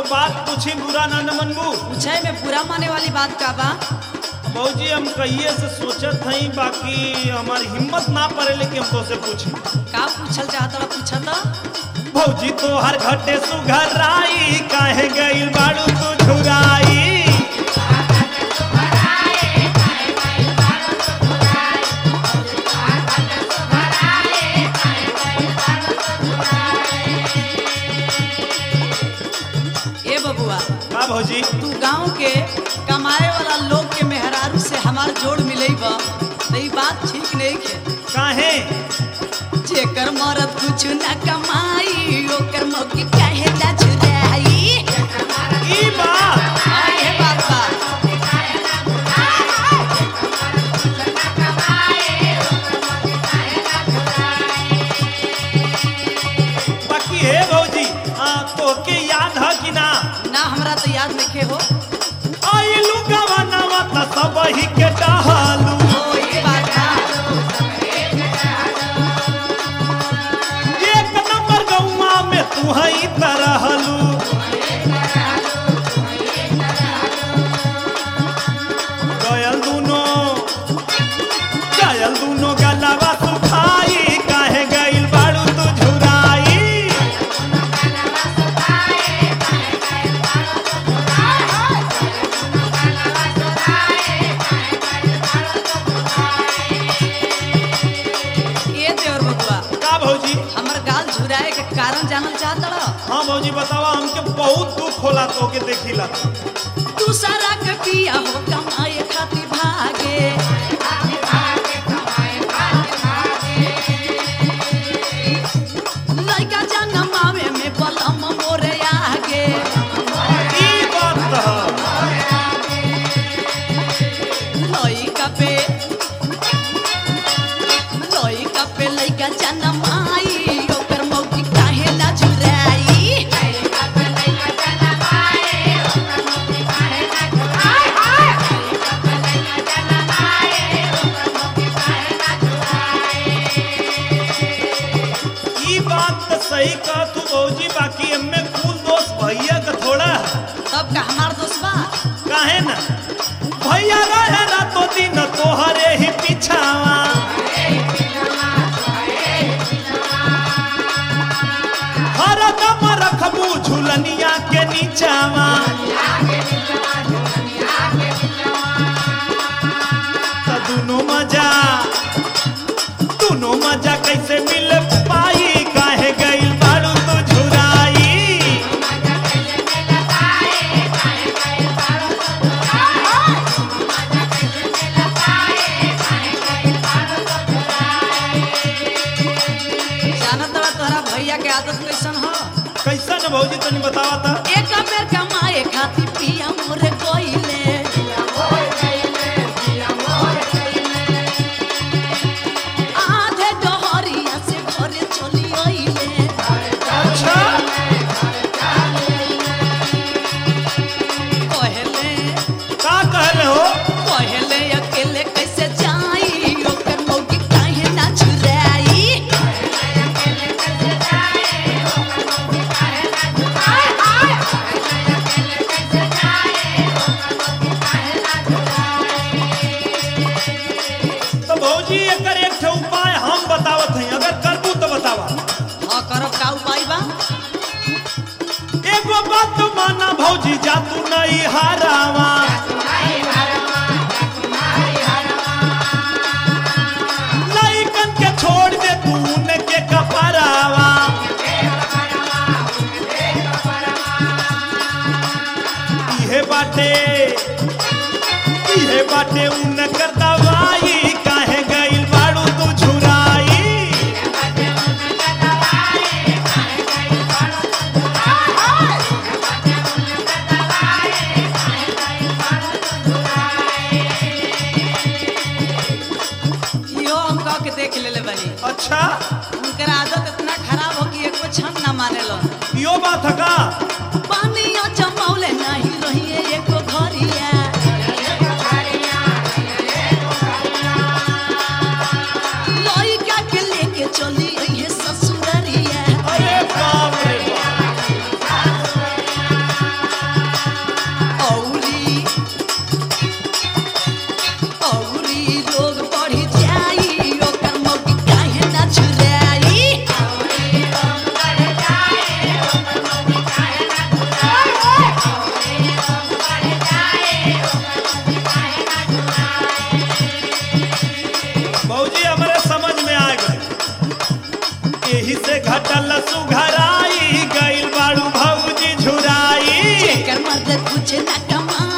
बात पूछी बुरा ना न मनबू पूछे में बुरा माने वाली बात का बा भौजी हम कहिए से सोचत हई बाकी हमारी हिम्मत ना पड़े लेकिन हम तो से पूछी का पूछल चाहत पूछा तो भौजी तो हर घटे सुघराई काहे गइल बाड़ू तू झुराई ए बबुआ का भौजी तू गांव के कमाए वाला लोग के मेहरारू से हमार जोड़ मिलई बा तो ई बात ठीक नहीं है काहे जेकर मरद कुछ ना कमाई ओकर मौकी काहे ना छुराई ई बात आए बाबा बाकी हे भौजी आ, तोके याद है कि ना ना हमरा तो याद नहीं हो आइलू गवनवा त सब ही के डहालू ओ ये बात ना एक नंबर गौवा में तू हई तरहलू गयल दूनो गयल दूनो गलवा सुखाई काहे गइल बाड़ू तू झुराई ये देवर बबुआ का भौजी हमर गाल झुराए के कारण जानल चाहत रह हाँ भौजी बतावा हमके बहुत दुख होला तोके देखिला तू सारा के पिया हो कमाए खातिर भागे लइका जनमावे में बलम मोरे आगे ई बात है लइका पे लइका पे लइका जनमाई ओकर मौकी काहे ना झुराई ई बात तो सही कह तू भौजी बाकी एमे कुल दोस्त भैया का थोड़ा है तब का हमार दोस्त बा काहे ना भैया रहे रातो दिन तोहरे ही पीछावा हर दम रखबू झुलनिया के नीचावा त दुनो मजा दुनो मजा कैसे मिल पाई काहे गइल बाड़ू तू झुराई जानत बा तोहरा भैया के आदत कैसन हो कैसन भौजी तनी बतावा था एक बेर कमाए खातिर पिया मोरे कोइले आधे डहरिया से घरे चली आइले अच्छा कहले का कहले हो कहले अकेले कैसे जाई ओकर मौकी काहे ना छुराई तो भौजी एकर एक ठे उपाय हम बतावत हई अगर करबू तो बतावा हाँ करब का उपाय बा एगो बात माना भौजी जा तू नहीं हारावा लइकन के छोड़ दे तू उनके कपरावा इहे बाटे इहे बाटे उनकर दवाई काहे गइल बाड़ू तू झुराई इहो हम कह के देख लेले बनी अच्छा उनकर आदत इतना खराब हो कि एको क्षण ना मानेलन यो बात है का पानिया जमौले नहीं रहिए एको घरिया लइका के लेके चली अइहे ससुररिया अरे बाप रे बाप कमा